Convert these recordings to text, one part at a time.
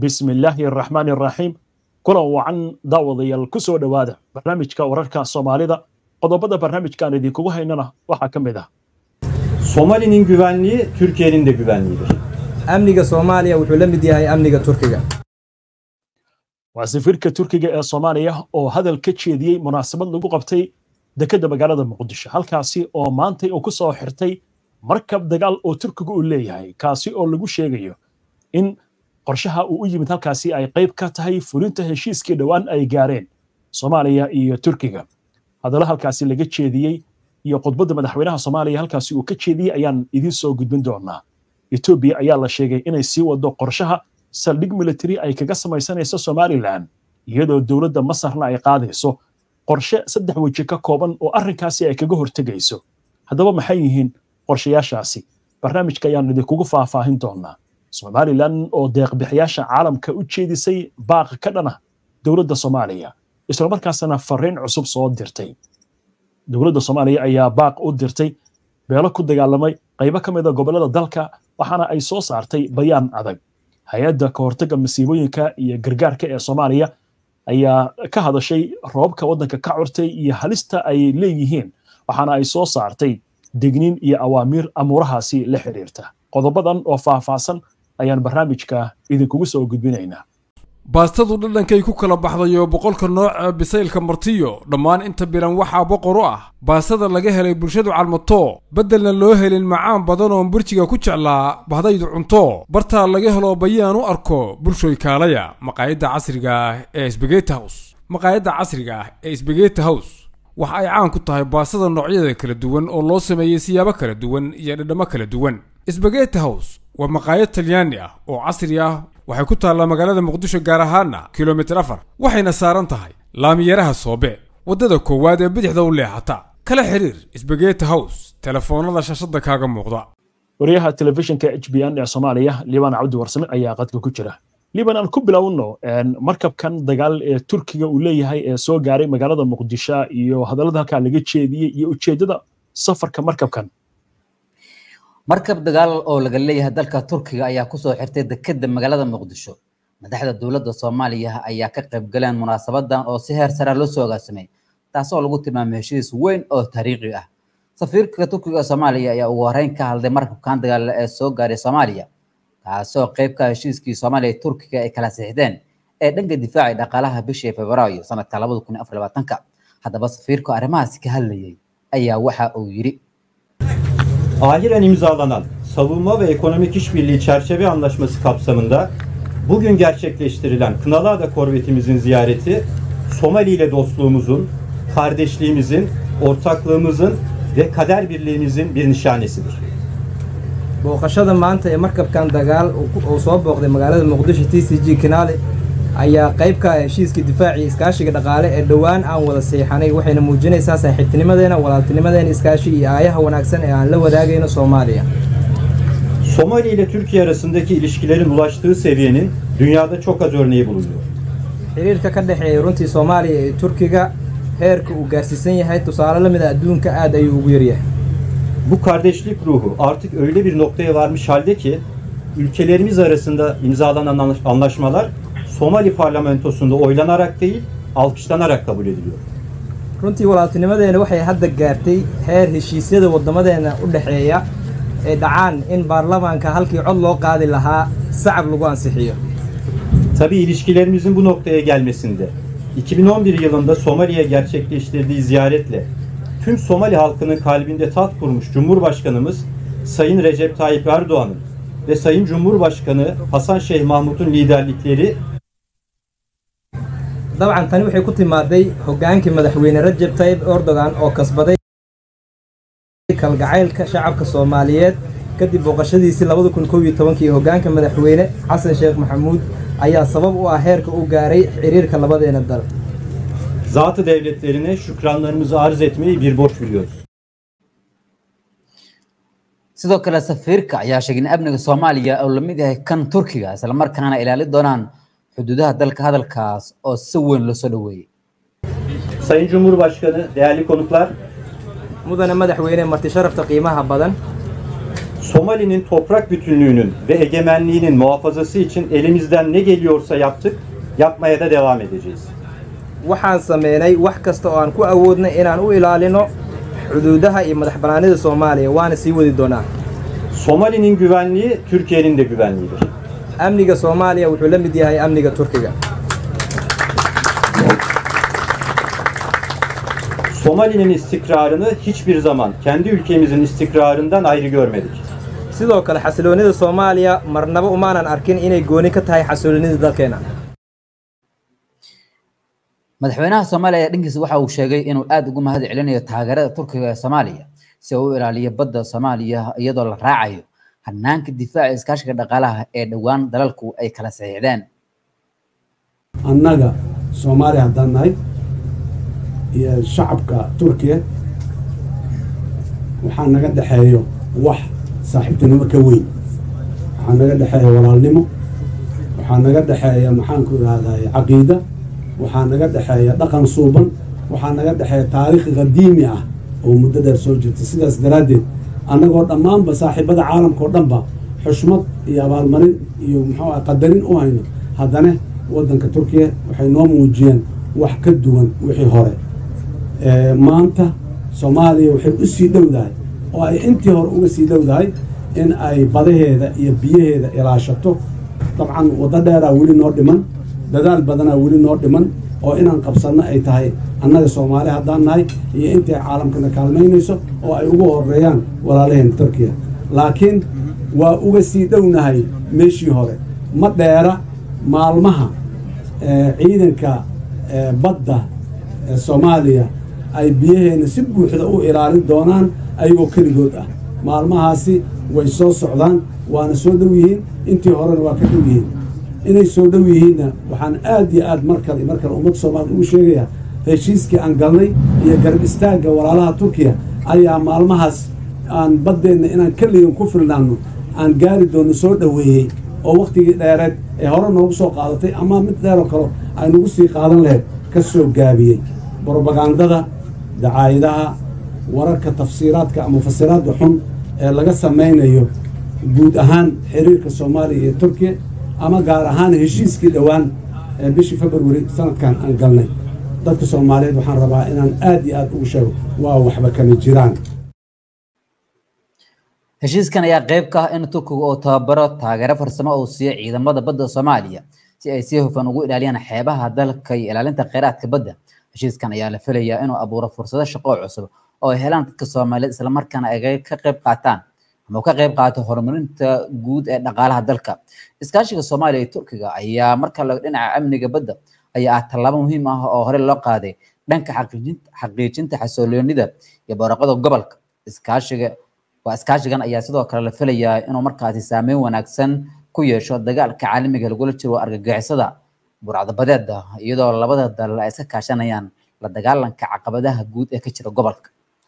bismi illaahi araxmaani araxiim kulan wacan daawadayaal ku soo dhowaada barnaamijka wararka soomaalida qodobada barnaamijkaan idinkugu haynana waxaa ka mid ah Somali'nin güvenliği Türkiye'nin de güvenliğidir. amniga soomaaliya wuxuu la mid yahay amniga turkiga waa safiirka turkiga ee soomaaliya oo hadal ka jeediyey munaasabad lagu qabtay dekedda magaalada muqdisho halkaasi oo maantay uu ku soo xirtay markab dagaal oo turkiga uu leeyahay kaasi oo lagu sheegayo in qorshaha uu u yimid halkaasi ay qayb ka tahay fulinta heshiiskii dhowaan ay gaareen soomaaliya iyo turkiga hadallo halkaasi laga jeediyey iyo khudbadda madaxweynaha soomaaliya halkaasi uu ka jeediyey ayaan idiin soo gudbin doonaa etoobiya ayaa la sheegay inay sii wado qorshaha saldhig military ay kaga samaysanayso somalilan iyadoo dowladda masarna ay qaadayso qorshe saddex weji ka kooban oo arrinkaasi ay kaga hortegayso haddaba maxay yihiin qorshayaashaasi barnaamijka ayaan idinkugu faahfaahin doonaa somalilan oo deeqbixiyaasha caalamka u jeedisay baaq ka dhana dowladda soomaaliya islamarkaasna fariin cusub soo dirtay dowladda soomaaliya ayaa baaq u dirtay beelo ku dagaalamay qaybo ka mid a gobollada dalka waxaana ay soo saartay bayaan adag hay-adda ka hortagga masiibooyinka iyo gargaarka ee soomaaliya ayaa ka hadashay roobka waddanka ka curtay iyo halista ay leeyihiin waxaana ay soo saartay degniin iyo awaamiir amuurahaasi la xiriirta qodobadan oo faahfaahsan ayaan barnaamijka idinkugu soo gudbinaynaa baastadu dhadhankay ku kala baxdayo boqolka nooca bisaylka martiyo dhammaan inta biran waxaa boqor u ah baastada laga helay bulshadu calmato beddelna loo helin macaan badan oon burjiga ku jeclaa bahdaydu cunto bartaa laga helo bayaan u arko bulshoy kaalaya maqaayadda casriga ah ee sbegeti hows maqaayadda casriga ah ee sbegeti hows waxa ay caan ku tahay baastada noocyada kala duwan oo loo sameeyey siyaabo kala duwan iyo dhadhammo kala duwan sbegeti hows waa maqaayad talyaani ah oo casri ah waxay ku taallaa magaalada muqdisho gaar ahaana kilomitir afar waxayna saaran tahay laamiyaraha soobe waddada koowaad ee bidixda u leexata kala xiriir sbegeti hows telefoonnada shashadda kaaga muuqda wariyaha telefishinka h b n ee soomaaliya liibaan cabdi warsame ayaa qadka ku jira liibaan aan ku bilowno markabkan dagaal ee turkiga uu leeyahay ee soo gaaray magaalada muqdisho iyo hadallada halkaa laga jeediyey iyo ujeeddada safarka markabkan markab dagaal oo laga leeyahay dalka turkiga ayaa kusoo xirtay dekedda magaalada muqdisho madaxda dowladda soomaaliya ayaa ka qayb galeen munaasabadan oo si heer sara loo soo agaasimay taasoo lagu tilmaamay heshiis weyn oo taariikhi ah safiirka turkiga ee soomaaliya ayaa ugu horreyn ka hadlay markabkan dagaal ee soo gaaray soomaaliya kaasoo qayb ka heshiiskii soomaaliya iyo turkiga ay kala siixdeen ee dhanka difaaca dhaqaalaha bishii febraayo sanadka labada kun afar labaatanka haddaba safiirku arrimahaasi ka hadlayay ayaa waxa uu yidhi Ahiren imzalanan savunma ve ekonomik işbirliği çerçeve anlaşması kapsamında bugün gerçekleştirilen Kınalıada korvetimizin ziyareti Somali ile dostluğumuzun, kardeşliğimizin, ortaklığımızın ve kader birliğimizin bir nişanesidir. booqashada maanta ee markabkan dagaal uu soo booqday magaalada muqdisho t c g kanaale ayaa qayb ka ah heshiiska difaaci iskaashiga dhaqaale ee dhowaan aan wada seexanay waxayna muujinaysaa saaxiibtinimadeena walaaltinimadeena iskaashi iyo aayaha wanaagsan ee aan la wadaagayno soomaaliya Somali ile Türkiye arasındaki ilişkilerin ulaştığı seviyenin dünyada çok az örneği bulunuyor. xiriirka ka dhexeeya runtii soomaaliya iyo turkiga heerka uu gaarsiisan yahay tusaale la mid a adduunka aad ayuu ugu yaryahay Bu kardeşlik ruhu artık öyle bir noktaya varmış halde ki ülkelerimiz arasında imzalanan anlaş- anlaşmalar Somali parlamentosunda oylanarak değil, alkışlanarak kabul ediliyor. runtii walaaltinimadeena waxay hadda gaartay heer heshiisyada wadamadeena u dhexeeya ee dhacaan in baarlamaanka halkii cod loo qaadi lahaa sacab lagu ansixiyo Tabii ilişkilerimizin bu noktaya gelmesinde 2011 yılında Somali'ye gerçekleştirdiği ziyaretle tüm Somali halkının kalbinde taht kurmuş Cumhurbaşkanımız Sayın Recep Tayyip Erdoğan'ın ve Sayın Cumhurbaşkanı Hasan Şeyh Mahmut'un liderlikleri dabcan tani waxay ku timaaday hogaankii madaxweyne rajab tayyib erdogan oo kasbaday kalgacaylka shacabka soomaaliyeed kadib booqashadiisii labada kun kow iyo tobankii hogaanka madaxweyne xasan sheekh maxamuud ayaa sabab u ah heerka uu gaaray xiriirka labadeena dal zatı devletlerine şükranlarımızı arz etmeyi bir borç biliyoruz. sidoo kale safiirka ayaa sheegay in amniga soomaaliya oo lamid yahay kan turkiga islamarkaana ilaali doonaan xuduudaha dalka hadalkaas oo si weyn loo soo dhoweeyey Sayın Cumhurbaşkanı, değerli konuklar, mudane madaxweyne marti sharafta qiimaha badan Somali'nin toprak bütünlüğünün ve egemenliğinin muhafazası için elimizden ne geliyorsa yaptık, yapmaya da devam edeceğiz. waxaan sameynay wax kasta oo aan ku awoodnay inaan u ilaalino xuduudaha iyo madax bannaanida soomaaliya waana sii wadi doonaa Somali'nin güvenliği Türkiye'nin de güvenliğidir. amniga soomaaliya wuxuu la mid yahay amniga turkiga Somali'nin istikrarını hiçbir zaman kendi ülkemizin istikrarından ayrı görmedik. sidoo kale xasiloonida soomaaliya marnaba umaanan arkin inay gooni ka tahay xasiloonida dalkeena madaxweynaha soomaaliya ayaa dhankiisa waxa uu sheegay inuu aad ugu mahad celinayo taageerada turkiga ee soomaaliya si uu u ilaaliyo badda soomaaliya iyadoo la raacayo hanaanka difaaca iskaashiga dhaqaalaha ee dhowaan dalalku ay kala saxiixdeen annaga soomaaliya haddaan nahay iyo shacabka turkiya waxaa naga dhexeeyo wax saaxiibtinimo ka weyn waxaa naga dhexeeya walaalnimo waxaa naga dhexeeya maxaanku idhahday caqiida waxaa naga dhexeeya dhaqan suuban waxaa naga dhexeeya taariikh qadiimi ah oo muddo dheer soo jirta sidaas daraaddeed annagoo dhammaanba saaxiibada caalamka oo dhanba xushmad iyo abaalmarin iyo muxuu ah qadarin u hayno haddana waddanka turkiya waxay noo muujiyeen wax ka duwan wixii hore maanta soomaaliya waxay u sii dhowdahay oo ay intii hore uga sii dhowdahay in ay badaheeda iyo biyaheeda ilaashato dabcan waddo dheeraa weli noo dhiman dadaal badanaa weli noo dhiman oo inaan qabsanno ay tahay annaga soomaali haddaan nahay iyo intay caalamkana kaalmaynayso oo ay ugu horeeyaan walaalaheen turkiya laakiin waa uga sii dhownahay meeshii hore ma dheera maalmaha ciidanka badda ee soomaaliya ay biyaheena si buuxda u ilaalin doonaan ayagoo keligood ah maalmahaasi way soo socdaan waana soo dhow yihiin intii horena waa ka dhow yihiin inay soo dhow yihiinna waxaan aad iyo aad mar kale mar kale ummadda soomaalida ugu sheegayaa heshiiskii aan galnay iyo garab istaagga walaalaha turkiya ayaa maalmahaas aan baddeenna inaan keligan ku filnaanno aan gaari doonno soo dhoweeyey oo wakhtigii dheereed ee hore noogu soo qaadatay ama mid dheeroo kale ay nagu sii qaadan lahayd ka soo gaabiyey brobagandada dacaayadaha wararka tafsiiraadka ama fasiraadda xun ee laga samaynayo guud ahaan xiriirka soomaaliya iyo turkiya ama gaar ahaan heshiiskii dhowaan ee bishii februari sanadkan aan galnay dadka soomaaliyeed waxaan rabaa inaan aad iyo aad ugu sheego waa waxba kama jiraan heshiiskan ayaa qayb ka ah in turkiga uu tababaro taageero farsamo uu siiyo ciidamada badda soomaaliya si ay si hufan ugu ilaaliyaan xeebaha dalka iyo ilaalinta kheyraadka badda heshiiskan ayaa la filayaa inuu abuuro fursado shaqo cusub oo ay helaan dadka soomaaliyeed islamarkaana ay ka qayb qaataan ama ka qayb qaato horumarinta guud ee dhaqaalaha dalka iskaashiga soomaaliya iyo turkiga ayaa marka laga dhinaca amniga badda ayaa ah tallaabo muhiim ah oo hore loo qaaday dhanka xaqiijinta xasooloonida iyo baraqada gobolka iskaashiga waa iskaashigan ayaa sidoo kale la filayaa inuu markaasi saameyn wanaagsan ku yeesho dagaalka caalamiga lagula jiro argagixisada burcadabadeeda iyadoo labada dal ay iska kaashanayaan la dagaalanka caqabadaha guud ee ka jira gobolka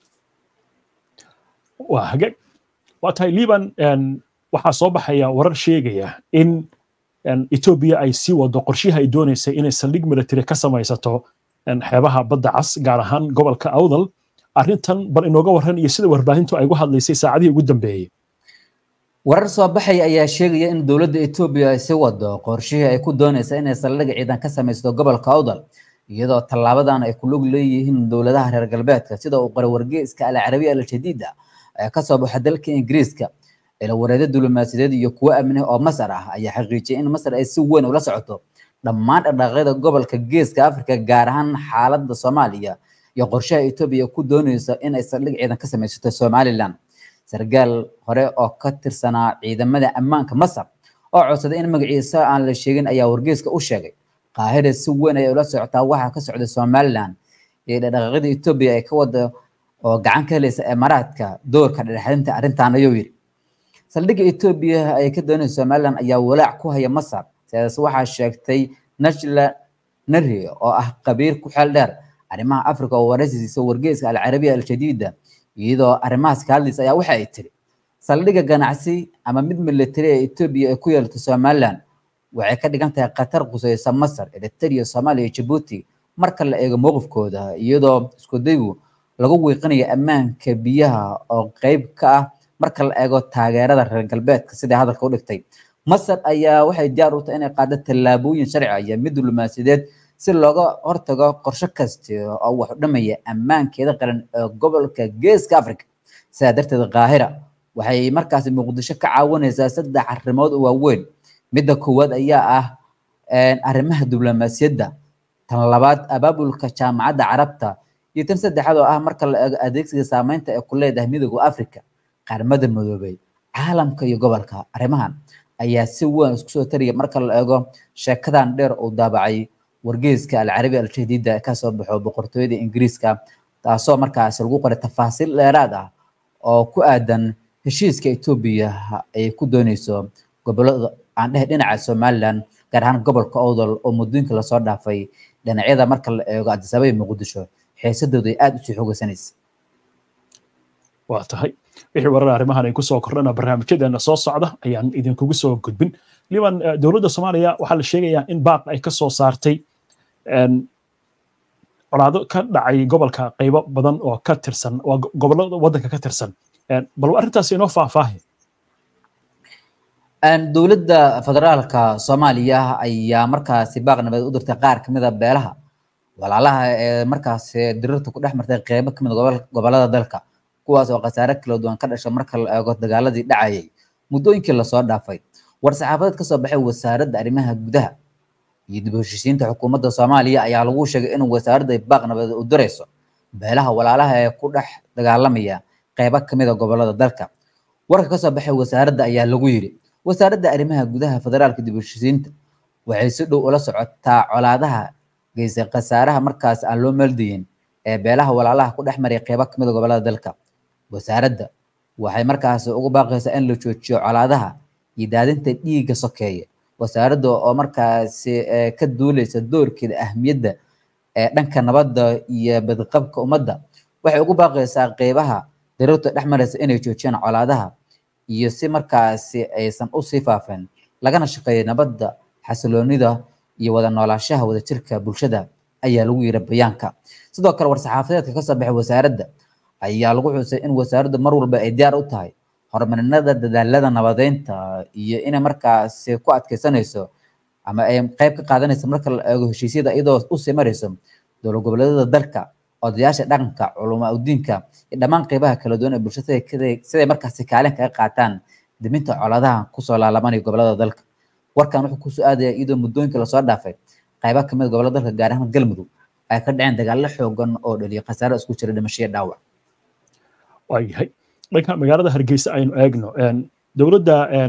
waa hagaag waa tahay liban waxaa soo baxaya warar sheegaya in etoobiya ay sii wado qorshihi ay doonaysay inay saldhig military ka samaysato xeebaha badda cas gaar ahaan gobolka awdal arrintan bal inooga warran iyo sida warbaahintu ay ugu hadlaysay saacadihii ugu dambeeyey warar soo baxaya ayaa sheegaya in dowladda etoobiya ay sii wado qorshihii ay ku doonaysa inay saldhig ciidan ka samaysato gobolka awdal iyadoo tallaabadan ay ku lug leeyihiin dowladaha reer galbeedka sida uu qoray wargeyska alcarabiya aljadiida ee kasoo baxa dalka ingiriiska ilawareedyo diblomaasiyadeed iyo kuwo amni oo masar ah ayaa xaqiijiyay in masar ay si weyn ula socoto dhammaan dhaqdhaqaaqyada gobolka geeska afrika gaar ahaan xaaladda soomaaliya iyo qorshaha etoobiya ku doonaysa in ay saldhig ciidan ka samaysato somalilan sargaal hore oo ka tirsanaa ciidamada ammaanka masar oo codsaday in magaciisa aan la sheegin ayaa wargeyska u sheegay qaahira si weyn ayay ula socotaa waxa ka socda somalilan iyo dhaqdhaqaaqyada etoobiya ay ka wada oo gacan ka helaysa imaaraadka doorka dhexdhexaadinta arrintan ayuu yidhi saldhigga etoobiya ay ka doonaysa somalilan ayaa walaac ku haya masar sidaas waxaa sheegtay najla nari oo ah qabiir ku xeel dheer arrimaha africa oo waraysiisa wargeyska alcarabiya aljadiida iyadoo arrimahaas ka hadlaysa ayaa waxa ay tiri saldhigga ganacsi ama mid militari ee etoobiya ay ku yeelato somalilan waxay ka dhigan tahay khatar qusaysa masar eritrea soomaaliya iyo jabuuti marka la eego mowqifkooda iyadoo iskudaygu lagu wiiqinayo ammaanka biyaha oo qayb ka ah marka la eego taageerada reer galbeedka sidai hadalka u dhigtay masar ayaa waxay diyaar u tahay inay qaado tallaabooyin sharci ah iyo mid diblomaasiyadeed si looga hortago qorshe kasta oo wax u dhamaya ammaankeeda qaran ee gobolka geeska africa sidaa darteed qaahira waxay markaasi muqdisho ka caawinaysaa saddex arrimood oo waaweyn midda koowaad ayaa ah arrimaha diblomaasiyadda tan labaad abaabulka jaamacadda carabta iyo tan saddexaad oo ah marka la eego adeegsiga saameynta ee ku leedahay midooda africa qaarmada midoobay caalamka iyo gobolka arrimahan ayaa si weyn isku soo tariya marka la eego sheekadan dheer uu daabacay wargeyska alcarabi al-jadiida ka soo baxo boqortooyada ingiriiska taasoo markaasi lagu qoray tafaasiil dheeraad ah oo ku aadan heshiiska etoobiya ay ku dooneyso gobolada aan dhehe dhinaca somaliland gaar ahaan gobolka owdal oo muddooyinka lasoo dhaafay dhinacyada marka la eego adisababa iyo muqdisho xiisadooda ay aada usii xoogeysanaysa waa tahay wixii warar arrimahan ay kusoo kordhana barnaamijyadeena soo socda ayaan idinkugu soo gudbin liban dowladda soomaaliya waxaa la sheegayaa in baaq ay ka soo saartay colaado ka dhacay gobolka qaybo badan oo ka tirsan waa gobollada waddanka ka tirsan bal arrintaas inoo faahfaahi dowladda federaalka soomaaliya ayaa markaasi baaq nabadeed u dirtay qaar kamid a beelaha walaalaha ee markaasi dirirta ku dhex martay qeybo kamid gobolada dalka kuwaas oo khasaare kala duwan ka dhasha marka la eego dagaaladii dhacayay muddooyinkii lasoo dhaafay war-saxaafadeed kasoo baxay wasaaradda arrimaha gudaha iyo dib u heshiisiinta xukuumadda soomaaliya ayaa lagu sheegay in wasaaradda ay baaq nabadeed u dirayso beelaha walaalaha ee ku dhex dagaalamaya qeybo kamid a gobolada dalka warka kasoo baxay wasaaradda ayaa lagu yidhi wasaaradda arrimaha gudaha federaalka dib u heshiisiinta waxay si dhow ula socotaa colaadaha geysay khasaaraha markaas aan loo meeldayin ee beelaha walaalaha ku dhex maray qeybo kamid a gobolada dalka wasaaradda waxay markaasi ugu baaqaysaa in la joojiyo colaadaha iyo daadinta dhiigga sokeeye wasaaradda oo markaasi ka duuleysa doorkeeda ahmiyadda ee dhanka nabadda iyo badqabka ummadda waxay ugu baaqaysaa qeybaha daruurta dhex maraysa inay joojiyaan colaadaha iyo si markaasi aysan usii faafin lagana shaqeeyo nabadda xasiloonida iyo wada noolaashaha wadajirka bulshada ayaa lagu yiri bayaanka sidoo kale war-saxaafadeedka kasoo baxay wasaaradda ayaa lagu xusay in wasaaraddu mar walba ay diyaar u tahay horumarinada dadaalada nabadeynta iyo inay markaasi ku adkeysanayso ama ay qeyb ka qaadanayso marka la eego heshiisyada iyadoo usii marayso dowlad goboleedyada dalka odayaasha dhaqanka culumaa udiinka iyo dhammaan qeybaha kala duwan ee bulshada siday markaasi kaalin kaga qaataan diminta coladaha kusoo laalabanaya gobolada dalka warkan wuxuu kusoo aadaya iyadoo muddooyinka lasoo dhaafay qayba kamid gobolada dalka gaar ahaan galmudug ay ka dhaceen dagaallo xoogan oo dhaliya khasaaro isku jira dhimashiyo dhaawac waayahay dhanka magaalada hargeysa aynu eegno dowladda aan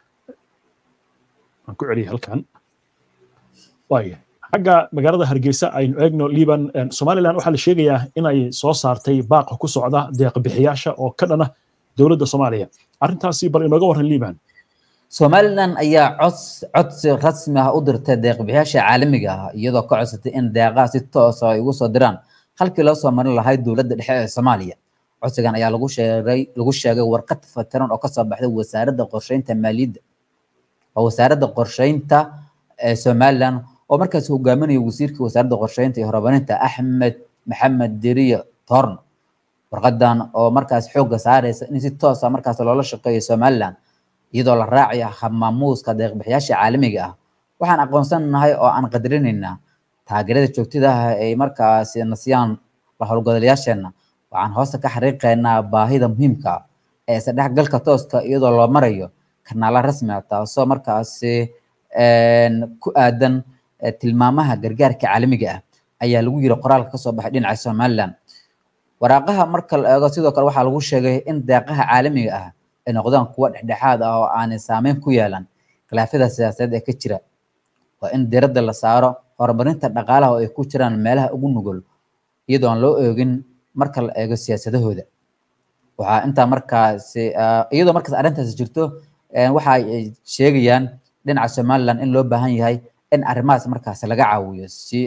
ku celiyay halkan waayahay xagga magaalada hargeysa aynu eegno liban somaliland waxaa la sheegayaa inay soo saartay baaqa ku socda deeqbixiyaasha oo ka dhana dowladda soomaaliya arrintaasi bal inooga warran liban somaliland ayaa cod codsi rasmi ah u dirtay deeqbixiyaasha caalamiga ah iyadoo ka codsatay in deeqaha si toos ah ay ugu soo diraan halkii loo soo marin lahayd dowladda dhexe ee soomaaliya codsigan ayaa lagu sheegay lagu sheegay warqad fatiran oo kasoo baxday wasaaradda qorsheynta maaliyadda waa wasaaradda qorsheynta ee somaliland oo markaas hogaaminaya wasiirka wasaaradda qorsheynta iyo horumarinta axmed maxamed deriye torno warqadan oo markaas xoogga saaraysa in si toos ah markaas loola shaqeeyo somaliland iyadoo la raacayo habmaamuuska deeqbixiyaasha caalamiga ah waxaan aqoonsanahay oo aan qadarinaynaa taageerada joogtada ah ay markaasi nasiyaan la howlgolayaasheenna waxaan hoosta ka xariiqaynaa baahida muhiimka ah ee isdhexgalka tooska iyadoo loo marayo kanaala rasmi ah taasoo markaasi ku aadan tilmaamaha gargaarka caalamiga ah ayaa lagu yiri qoraalka kasoo baxay dhinaca somaliland waraaqaha marka la eego sidoo kale waxaa lagu sheegay in deeqaha caalamiga ah ay noqdaan kuwo dhexdhexaad ah oo aanay saameyn ku yeelan khilaafyada siyaasadeed ee ka jira waa in diiradda la saaro horumarinta dhaqaalaha oo ay ku jiraan meelaha ugu nugul iyadoo aan loo eegin marka la eego siyaasadahooda waxaa intaa markaasi iyadoo markaas arrintaasi jirto waxa ay sheegayaan dhinaca somaliland in loo baahan yahay in arrimahaas markaasi laga caawiyo si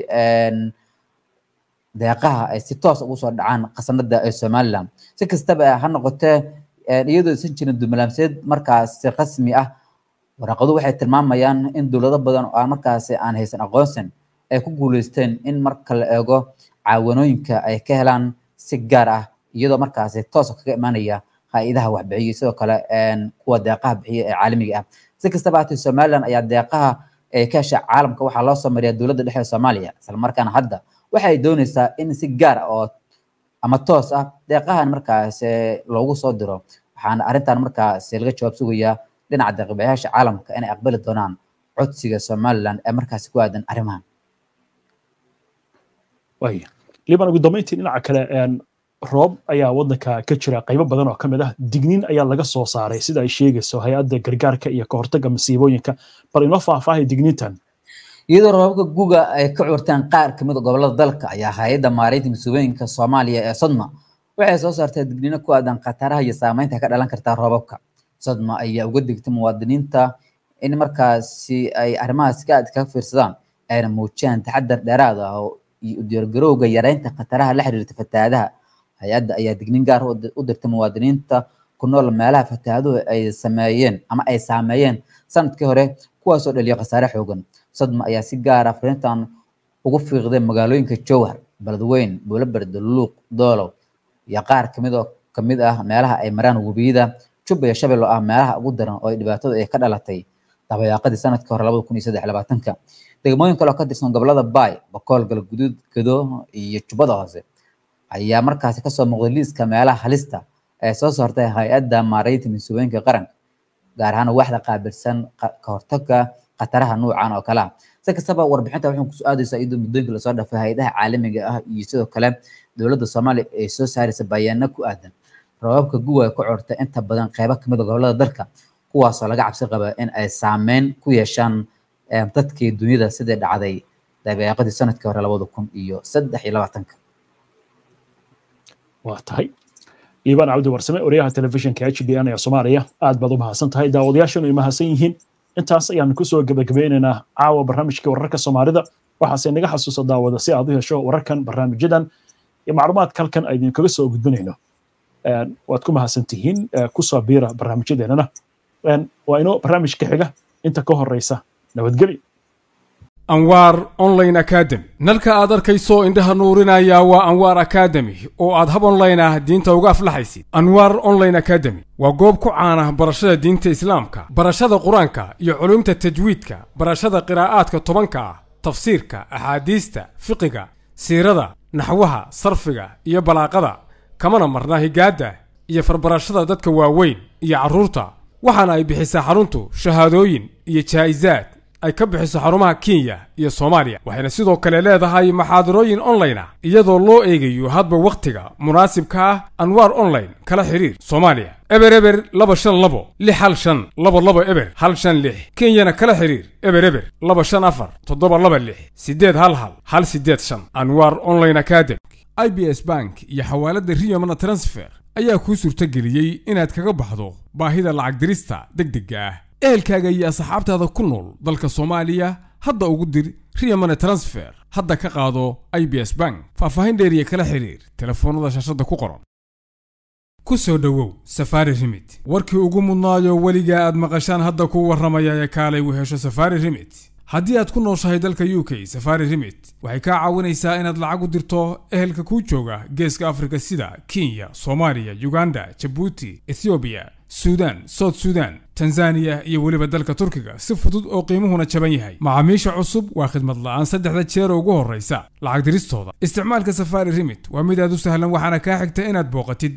deeqaha ay si toos ugu soo dhacaan qasanada ee somaliland si kastaba ha noqotee iyadoo aysan jirin dumalaamseed markaasi rasmi ah waraaqadu waxay tilmaamayaan in dowlado badan oo aan markaasi aan haysan aqoonsan ay ku guuleysteen in marka la eego caawanooyinka ay ka helaan si gaar ah iyadoo markaasi toos kaga imaanaya hay-adaha waxbixiya sidoo kale kuwa deeqaha bixiya ee caalamiga ah si kastaba haatee somaliland ayaa deeqaha ee ka hesha caalamka waxaa loo soo mariyaa dowladda dhexe ee soomaaliya islamarkaana hadda waxay doonaysaa in si gaar ah oo ama toos ah deeqahan markaas loogu soo diro waxaana arrintan markaas laga jawaab sugayaa dhinaca deeqbixiyaasha caalamka inay aqbali doonaan codsiga somaliland ee markaasi ku aadan arrimahan waaya liban ugu dambeyntii dhinaca kale roob ayaa waddanka ka jira qaybo badan oo ka mid ah digniin ayaa laga soo saaray sida ay sheegayso hay-adda gargaarka iyo kahortagga masiibooyinka bal inoo faahfaahay digniintan iyadoo roobabka guga ay ka curteen qaar kamid a gobolada dalka ayaa hay-adda maareynta masiibooyinka soomaaliya ee sodma waxay soo saartay digniino ku aadan khataraha iyo saameynta ka dhalan karta roobabka sodma ayaa uga digtay muwaadiniinta in markaasi ay arrimahaas ka aad kaga fiirsadaan ayna muujiyaan taxadar dheeraad ah iyo u diyaargarowga yareynta khataraha la xiriirta fatahaadaha hay-adda ayaa digniin gaar u dirtay muwaadiniinta ku nool meelaha fatahaaduhu ay sameeyeen ama ay saameeyeen sanadkii hore kuwaasoo dhaliyo khasaare xoogan sodma ayaa si gaara fariintan ugu fiiqday magaalooyinka jowhar beledweyn buulaberde luuq doolow iyo qaar kamid oo kamid ah meelaha ay maraan webiyada jubba iyo shabeello ah meelaha ugu daran oo ay dhibaatadu ay ka dhalatay dabayaaqadii sanadkii hore labada kun iyo saddex labaatanka degmooyin kale oo ka tirsan gobolada baay bakool galguduud gado iyo jubbada hoose ayaa markaasi kasoo muuqday liiska meelaha halista ee soo saartay hay-adda maareynta masiibooyinka qaranka gaar ahaan waaxda qaabilsan ka hortagga khataraha nuucan oo kale ah si kastaba warbixinta waxay ku aadaysaa iyadoo muddooyinka lasoo dhaafay hay-adaha caalamiga ah iyo sidoo kale dowladda soomaaliya ay soo saaraysa bayaano ku aadan roobabka guwa ay ku cortay inta badan qeybo kamid a gobolada dalka kuwaasoo laga cabsi qaba in ay saameyn ku yeeshaan dadkii dunyada sidii dhacday dabeeqadii sanadkii hore labada kun iyo saddex iyo labaatanka waa tahay liibaan cabdi warsame wariyaha telefishinka h b n ee soomaaliya aad baad u mahadsan tahay daawadayaashanu ay mahadsan yihiin intaas ayaan kusoo gebagabeynaynaa caawa barnaamijka wararka soomaalida waxaase naga xasuusa daawada si aad u hesho wararkan barnaamijyadan iyo macluumaadka halkan aydinkaga soo gudbinayno waad ku mahadsan tihiin kusoo biira barnaamijyadeennana waa inoo barnaamijka xiga inta ka horeysa nabadgelyo anwaar online academy nalka aad arkayso indhaha nuurinaya waa anwaar academy oo aad hab online ah diinta uga aflaxaysid anwaar online academy waa goob ku caana barashada diinta islaamka barashada qur-aanka iyo culumta tajwiidka barashada qiraa'aadka tobanka ah tafsiirka axaadiista fiqiga siirada naxwaha sarfiga iyo balaaqada kamana marna higaadda iyo farbarashada dadka waaweyn iyo carruurta waxaana ay bixisaa xaruntu shahaadooyin iyo jaa'isaad ay ka bixiso xarumaha kenya iyo soomaaliya waxayna sidoo kale leedahay maxaadarooyin online ah iyadoo loo eegayo hadba wakhtiga munaasibka ah anwaar online kala xiriir soomaaliya eber eber laba shan labo lix hal shan laba laba eber hal shan lix kenyana kala xiriir eber eber laba shan afar toddoba laba lix siddeed hal hal hal siddeed shan anwaar online academy i b s bank iyo xawaaladda riyamana transfer ayaa kuu suurtageliyey inaad kaga baxdo baahida lacag dirista deg degga ah ehelkaaga iyo asxaabtaada ku nool dalka soomaaliya hadda ugu dir riyamane transfer hadda ka qaado i b s bank faahfaahin dheeriya kala xiriir telefoonnada shaashadda ku qoran ku soo dhowow safaari rimit warkii ugu mudnaayo weligaa aad maqashaan hadda kuu warramaya ee kaalay u hesho safaari rimit haddii aad ku nooshahay dalka u k safari rimit waxay kaa caawinaysaa inaad lacag u dirto ehelka kuu jooga geeska afrika sida kenya soomaaliya uganda jabuuti ethoobiya suudaan soud suudaan tanzaniya iyo weliba dalka turkiga si fudud oo qiimuhuna jaban yahay macaamiisha cusub waa khidmad la'aan saddexda jeer ugu horraysa lacag diristooda isticmaalka safari rimit waa mid aad u sahlan waxaana kaa xigta inaad booqatid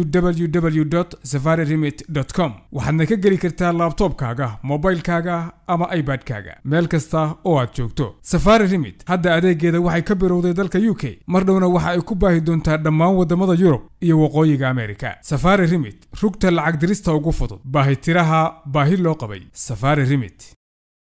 www safari rimit com waxaadna ka geli kartaa laabtoobkaaga mobilkaaga ama ibadkaaga meel kasta oo aad joogto safari rimit hadda adeegeeda waxay ka birowday dalka u k mar dhowna waxa ay ku baahi doontaa dhammaan waddamada yurub iyo waqooyiga amerika safari rimit rugta lacag dirista ugu fudud baahitiraha baahi loo qabay safari rimit